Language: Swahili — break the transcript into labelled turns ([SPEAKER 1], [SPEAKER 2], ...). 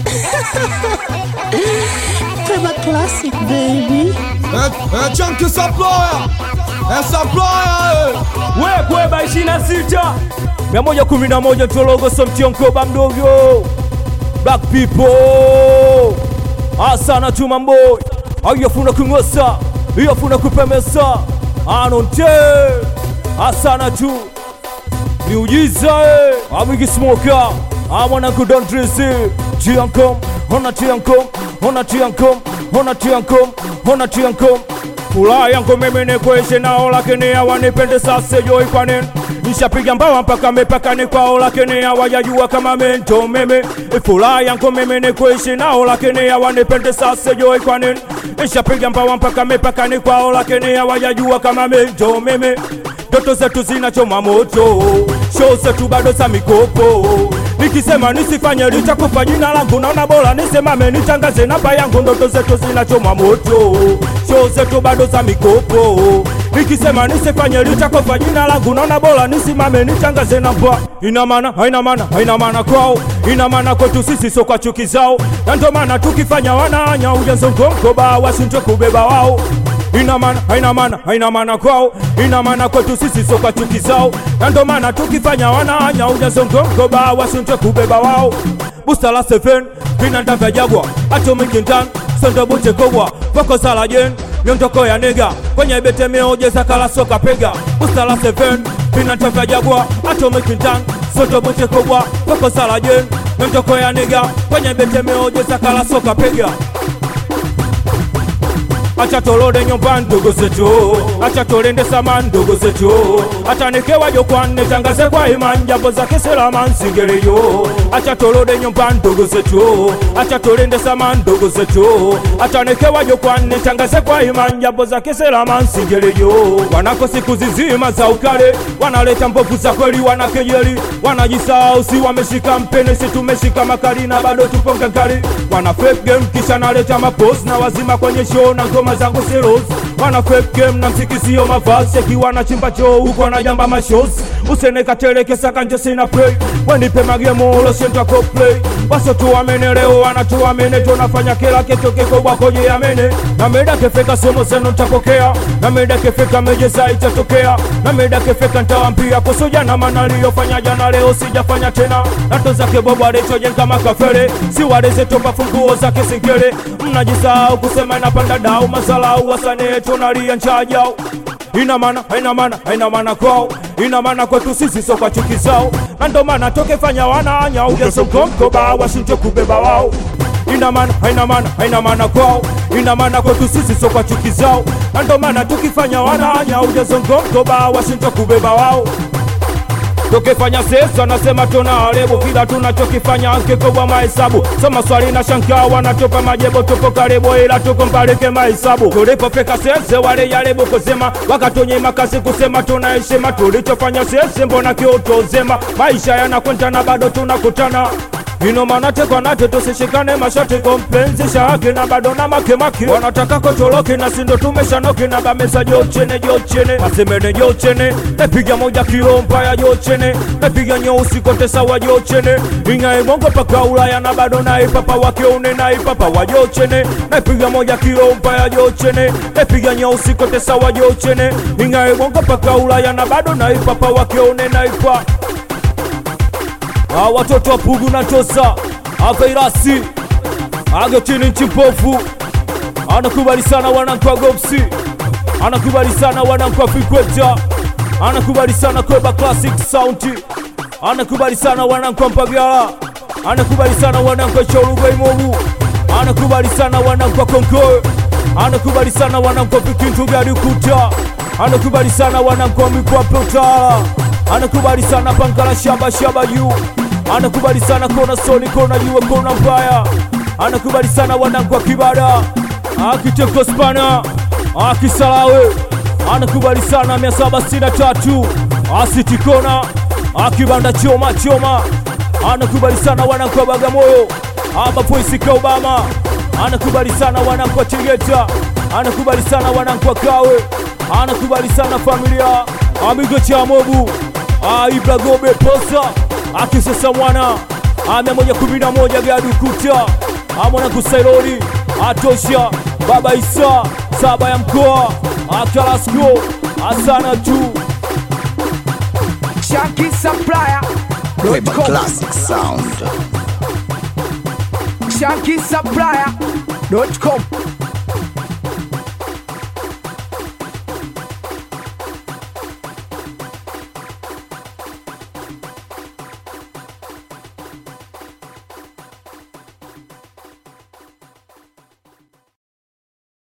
[SPEAKER 1] Playback classic, baby.
[SPEAKER 2] É, é Chunky Supplier, é Supplier,
[SPEAKER 3] we kweba 26 111 Ntologo Somtionkoba mdogo Black people asana chuma mboy ayafuna kungosa iyafuna kupemesa anonte asana tu miujiza eh. amikismoka amwanangu dontrisi tiankom hona tiankom hona tiankom hona tiankom hona tiankom furaha yangu mimi ni kuishi nao, lakini hawanipende sasa, joi kwa nini? Nishapiga mbawa mpaka mipakani kwao, lakini hawajajua kama mento mimi. Furaha yangu mimi ni kuishi nao, lakini hawanipende sasa, joi kwa nini? Nishapiga mbawa mpaka mipakani kwao, lakini hawajajua kama mento mimi. Ndoto zetu zinachoma moto, show zetu bado za mikopo nikisema nisifanye litakufa jina langu, naona bora nisemame nitangaze namba yangu. Ndoto zetu zinachoma moto, show zetu bado za mikopo. Nikisema nisifanye litakufa jina langu, naona bora nisimame nitangaze namba. Ina maana haina maana haina maana kwao, ina maana kwetu sisi, so kwa chuki zao, na ndio maana tukifanya wanaanya ujazo mkomkoba washindwe kubeba wao ina maana haina maana haina maana kwao, ina maana kwetu sisi, so kwa chuki zao, na ndo maana tukifanya wanaanya ujazongongoba wasindwe kubeba wao. Busta la seven vinanda vya jagwa atomic ntan sondo bute kogwa poko salajen miondoko ya nega kwenye bete meojeza kala soka pega Busta la seven vinanda vya jagwa atomic ntan sondo bute kogwa poko salajen miondoko ya nega kwenye bete meojeza kala soka pega acha tolode nyumba ndogo zetu, acha tolende sama ndogo zetu, acha nikewa jokwane tangaze kwa imani jambo zake selama nsingeleyo, acha tolode nyumba ndogo zetu, acha tolende sama ndogo zetu, acha nikewa jokwane tangaze kwa imani jambo zake selama nsingeleyo. Wanako siku zizima za ukale, wanaleta mbovu za kweli, wanakejeli, wanajisahau, si wameshika mpene, si tumeshika makali na bado tupo ngangari, wana fake game kisha naleta mapost na wazima kwenye show na ngoma zangu siros wana fake game na mziki sio mavazi akiwa na chimba choo huko na jamba mashos usene katelekesa kanje sina play wenipe magemo uloshentwa ko play waso tuamene leo wana tuamene tunafanya kila kitu kikubwa koje amene na meda kefeka somo zenu nitapokea na meda kefeka mejeza itatokea na meda kefeka ntawampia kusuja na maana niliyofanya jana leo sijafanya tena nato zake bobo alichojen kama kafere si waleze topa funguo zake sinkele mnajisahau kusema inapanda dau masalau wasane tunalia njajao ina maana haina maana haina maana kwao ina maana kwetu sisi so kwa chuki zao na ndo maana tokefanya wanaanya ujasongonkoba washindwe kubeba wao ina maana haina maana haina maana kwao ina maana kwetu sisi so kwa chuki zao na ndo maana tukifanya wanaanya ujasongonkoba washindwe kubeba wao tukifanya sesa nasema tuna haribu kila tunachokifanya kikubwa mahesabu soma swali na shangaa wanatupa majibu tupo karibu ila tuko mbalike mahesabu tulipofika sese wale jaribu kusema wakatunyima kazi kusema tuna heshima tulichofanya sese mbona kiutozema maisha yanakwenda na bado tunakutana ino maana tekwa nate tusishikane mashati kompenzisha haki na bado na makemake wanataka kotoloki na sindo tumeshanoki na bamesa jochene jochene masemene jochene nepiga moja kilo mpaya jochene nepiga nyeusi kote sawa jochene ingae bongo paka ulaya na bado na ipapa wakiune na ipapa wa jochene nepiga moja kilo mpaya jochene nepiga nyeusi kote sawa jochene ingae bongo paka ulaya na bado na ipapa wakiune na ipa Ah, watoto wa Pugu na Tosa Avairasi Agotini Nchimpofu anakubali sana wanangu wa Gopsi, anakubali sana wanangu wa Fikweta, anakubali sana Kweba Classic Sound, anakubali sana wanangu wa Mpagala, anakubali sana wanangu wa Choruga Imobu, anakubali sana wanangu wa Konkoe, anakubali sana wanangu wa Vikintu vya Dukuta, anakubali sana wanangu wa Mikwape Utawala, anakubali sana Pankala Shamba Shamba juu anakubali sana kona soni kona jua kona mbaya anakubali sana wanangu wa kibada akiteko spana akisalawe anakubali sana mia saba sitini na tatu asitikona akibanda choma choma anakubali sana wanangu wa bagamoyo abapoisika obama anakubali sana wanangu wa tegeta anakubali sana wanangu wa kawe anakubali sana familia amigo cha mobu aibla gobe posa akisesa mwana mia moja kumi na moja gadukuta amwana kusailori atosha baba isa saba ya mkoa akalasko asana tu
[SPEAKER 4] Shanky Supplier
[SPEAKER 5] Weba Classic Sound.
[SPEAKER 4] Shanky Supplier.com